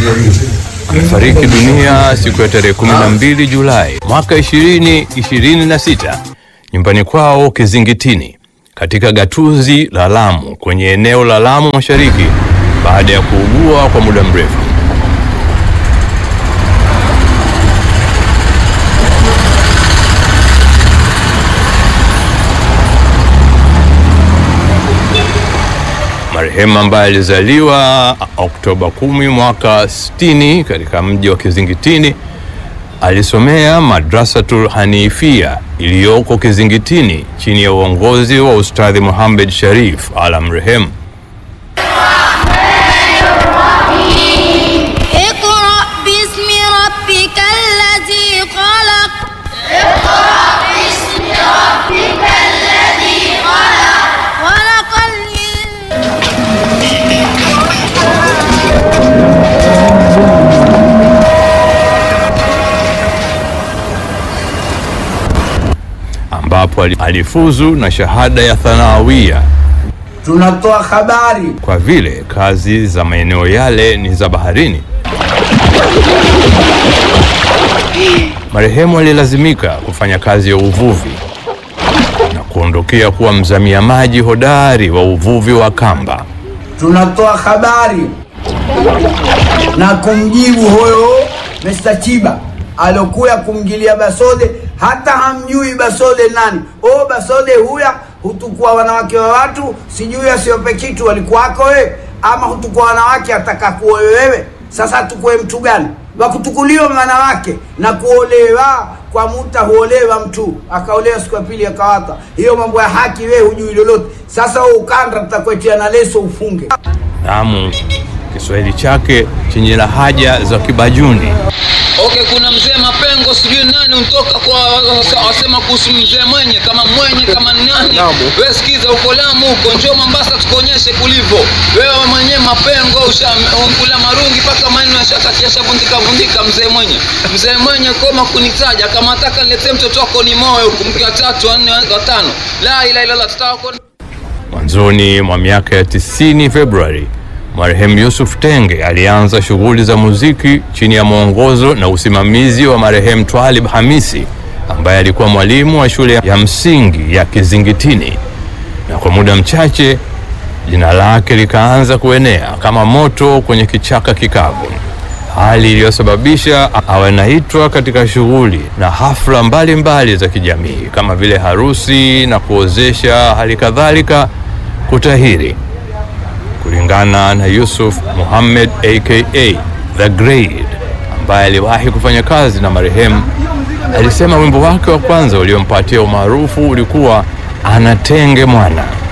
amefariki dunia siku ya tarehe 12 Julai mwaka 2026 nyumbani kwao Kizingitini katika gatuzi la Lamu kwenye eneo la Lamu Mashariki baada ya kuugua kwa muda mrefu. Marehemu ambaye alizaliwa Oktoba 10 mwaka 60 katika mji wa Kizingitini alisomea Madrasatul Hanifia iliyoko Kizingitini chini ya uongozi wa Ustadhi Muhammad Sharif ala mrehemu. اقرأ باسم ربك الذي خلق خلق الإنسان ambapo ali- alifuzu na shahada ya thanawia tunatoa habari kwa vile kazi za maeneo yale ni za baharini. Marehemu alilazimika kufanya kazi ya uvuvi na kuondokea kuwa mzamia maji hodari wa uvuvi wa kamba. tunatoa habari na kumjibu huyo Mr. Chiba alokuya kumgilia Basode, hata hamjui Basode nani. O, Basode huya hutukua wanawake wa watu, sijui asiope kitu walikuwako wewe, ama hutukua wanawake ataka kuoe wewe. Sasa tukue mtu gani wakutukuliwa wanawake na kuolewa kwa muta huolewa mtu akaolewa siku ya pili akawata. Hiyo mambo ya haki wewe hujui lolote. Sasa wewe ukanda tutakuetia na leso ufunge. Naam, Kiswahili chake chenye lahaja za Kibajuni Okay, kuna mzee Mapengo sijui nani untoka kwa wasema kuhusu mzee mwenye kama mwenye kama nani. Wewe sikiza, uko Lamu huko, njoo Mombasa tukuonyeshe kulivyo. Wewe mwenyewe Mapengo ushakula marungi mpaka maneno yashakatisha vundika vundika. Mzee mwenye mzee mwenye koma kunitaja kama nataka niletee mtoto wako ni moyo huku, mke wa tatu wa nne wa tano. La ilaha illallah, tutawako Mwanzoni mwa miaka ya 90 Februari, marehemu Yusuf Tenge alianza shughuli za muziki chini ya mwongozo na usimamizi wa marehemu Twalib Hamisi ambaye alikuwa mwalimu wa shule ya msingi ya Kizingitini, na kwa muda mchache jina lake likaanza kuenea kama moto kwenye kichaka kikavu, hali iliyosababisha awe naitwa katika shughuli na hafla mbalimbali mbali za kijamii kama vile harusi na kuozesha, hali kadhalika kutahiri. Kulingana na Yusuf Muhammad aka The Grade ambaye aliwahi kufanya kazi na marehemu, alisema wimbo wake wa kwanza uliompatia umaarufu ulikuwa Anatenge Mwana.